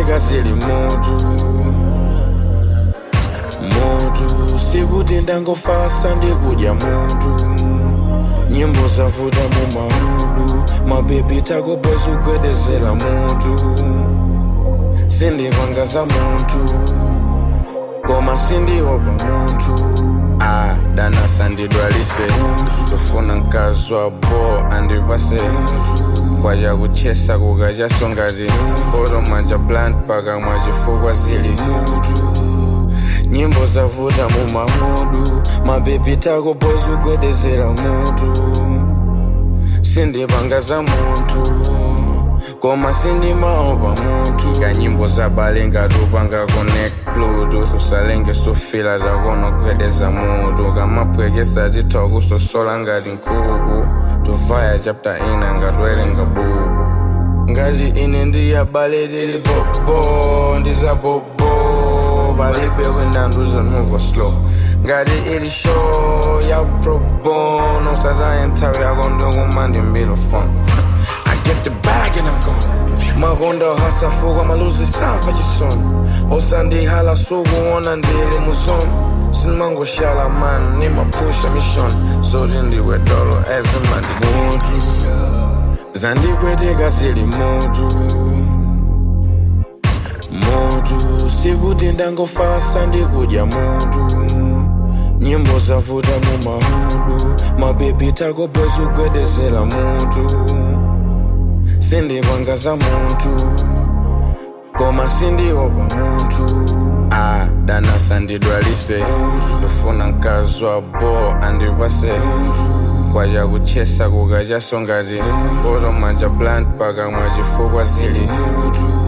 ndipweteka zili mutu mutu sikuti ndangofasa ndikudya mutu nyimbo zavuta mu mahudu mabebi takopoza kugwedezera mutu sindipanga za muntu koma sindiopa muntu ah, dana sandidwalise tofuna mkazi wa bo andipase kwaja kuchesa kukachaso ngati poto manja plant paka mwachifukwa zili nyimbo zavuta mu mahudu mabebi takopoza kugwedezera mutu sindipanga za muntu koma sindimaopa mutu kanyimbo zabale ngatupanga connect bluetooth usalenge sufila zakonogwedeza mutu kamapwekesa titha kusosola ngati nkhuku tuvaya chapter ina ngatwelenga buku ngati ine ndiyabale tili popo ndizapopo palibe kwendanduza move slow ngati ili show ya probono sataya nthawi yako ndikuma ndimbilo phone I get the bag and I'm gone makonda hasafuka maluzi samva chisoni osandihala sukuona ndili muzono sinimangoshala mani nimapusha mishoni zoti ndiwe dolo ezimandi mutu zandipweteka zili mutu mutu sikuti ndangofasa ndikudya mutu nyimbo zavuta mu mahudu mabebi takopoza kugwedezera mutu sindipanga za muntu koma sindiopa muntu ah, dana sandidwalise ndofuna mkazi wa bo andipase kwaja kuchesa kukachaso ngati poto manja plant paka mwachifukwa zili